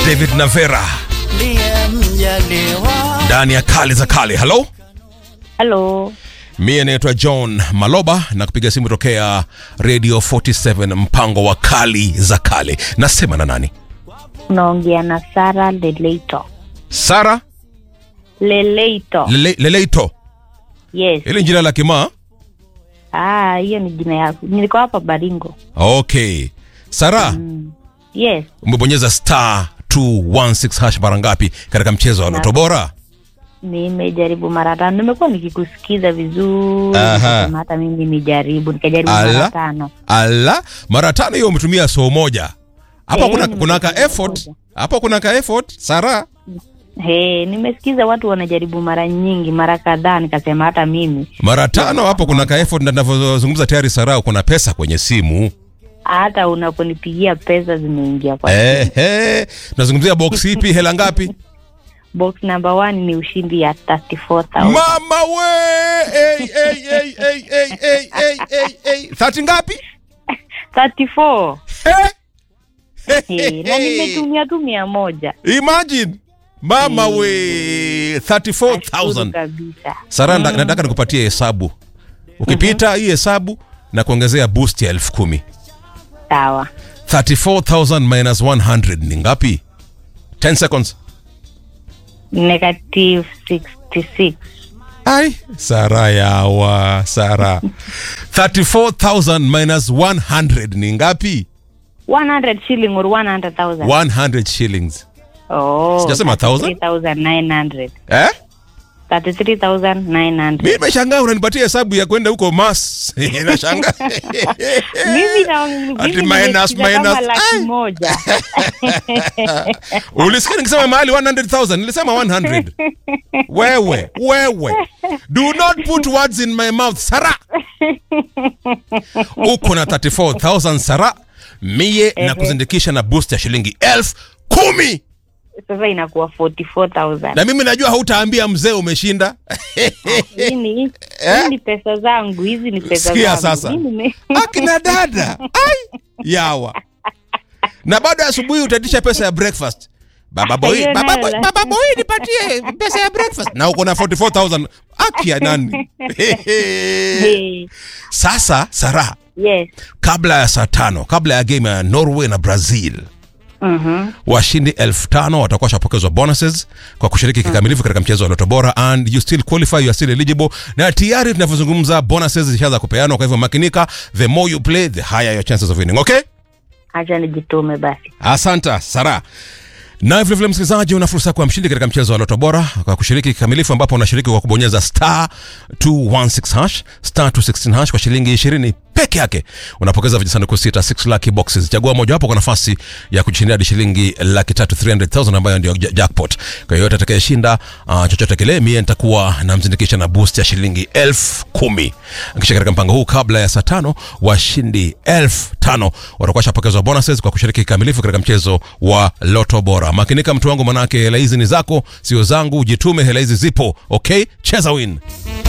David Navera ndiye mjaliwa ndani ya kale za kale. Halo, Halo, mie naitwa John Maloba na kupiga simu tokea Radio 47 mpango wa kali za kale. Nasema na nani? unaongea na Sara Leleito. Sara Leleito, Lele, Leleito. yes. Ile jina la kimaa? Ah, hiyo ni jina yako. Niko hapa Baringo. Okay. Sara, Yes, umebonyeza star 216 hash mara ngapi katika mchezo wa Loto Bora? nimejaribu mara tano. Nimekuwa nikikusikiza vizuri, Aha. nikasema hata mimi nijaribu, nikajaribu Ala. mara tano. Ala, mara tano hiyo umetumia soo moja. Hapa Eh, kuna nimetumia kuna ka soo effort. moja. Hapa kuna ka effort, Sara. He, nimesikiza watu wanajaribu mara nyingi, mara kadhaa, nikasema hata mimi Mara tano hapo kuna ka effort na ninavyozungumza tayari Sara kuna pesa kwenye simu. hata unaponipigia pesa zimeingia kwa Eh, eh. Tunazungumzia box ipi hela ngapi? box number one ni ushindi ya 34000 Mama we! Hey, hey, hey, hey, hey, hey, hey, hey, hey. 30 ngapi? 34 Eh? He, na nimetumia tu mia moja Imagine. Mama we Nashukuru 34000. kabisa Sara, nda- nataka nikupatie hesabu. Ukipita hii hesabu na kuongezea boost ya elfu kumi. sawa 34000 minus 100 ni ngapi? 10 seconds. negative 66 Ai, Sara yawa, Sara. 34000 minus 100 ni ngapi? 100 shilling or 100000 100 shillings. oh Sijasema 1000? 3900 Eh? 33900 Mimi nimeshangaa unanipatia hesabu ya kwenda huko mas. Nashangaa. mimi na Ati mimi minus, nimesikiza kama minus. laki Ai. moja Ulisikia nikisema mahali 100,000 nilisema 100. Wewe, wewe. Do not put words in my mouth, Sara. Uko na 34,000 Sara. Mie na kuzindikisha na boost ya shilingi elfu kumi. sasa inakuwa 44000 Na mimi najua hautaambia mzee umeshinda. hii ni hii ni pesa zangu hizi ni pesa Sikia zangu sasa. Mimi nime- Akina dada. Ai, yawa. Na baada ya asubuhi utaitisha pesa ya breakfast. Baba boy, Hiyo baba nayo boy, la- baba boy nipatie pesa ya breakfast. Na uko na 44,000. Aki ya nani? Hey, Sasa Sara, yes kabla ya saa tano, kabla ya game ya Norway na Brazil, Mhm. washindi elfu tano watakuwa washapokezwa bonuses kwa kushiriki kikamilifu katika mchezo wa Loto Bora and you still qualify, you are still eligible. Na tayari tunavyozungumza bonuses zishaanza kupeanwa, kwa hivyo makinika, the more you play the higher your chances of winning. Okay? acha nijitume basi Asante Sara. Na vile vile msikilizaji, una fursa ya kuwa mshindi katika mchezo wa Loto Bora kwa kushiriki kikamilifu, ambapo unashiriki kwa kubonyeza star 216 hash star 216 hash kwa shilingi 20 peke yake. Unapokeza vijisanduku sita 6 lucky boxes. Chagua mojawapo kwa nafasi ya kushindia hadi shilingi laki tatu 300,000 ambayo ndio ja- jackpot. Kwa hiyo yote atakayeshinda uh, chochote kile, mie nitakuwa namzindikisha na boost ya shilingi elfu kumi. Kisha katika mpango huu, kabla ya saa tano, washindi elfu tano watakuwa shapokezwa bonuses kwa kushiriki kikamilifu katika mchezo wa Loto Bora. Makinika mtu wangu, manake hela hizi ni zako, sio zangu. Jitume, hela hizi zipo. Okay, cheza win.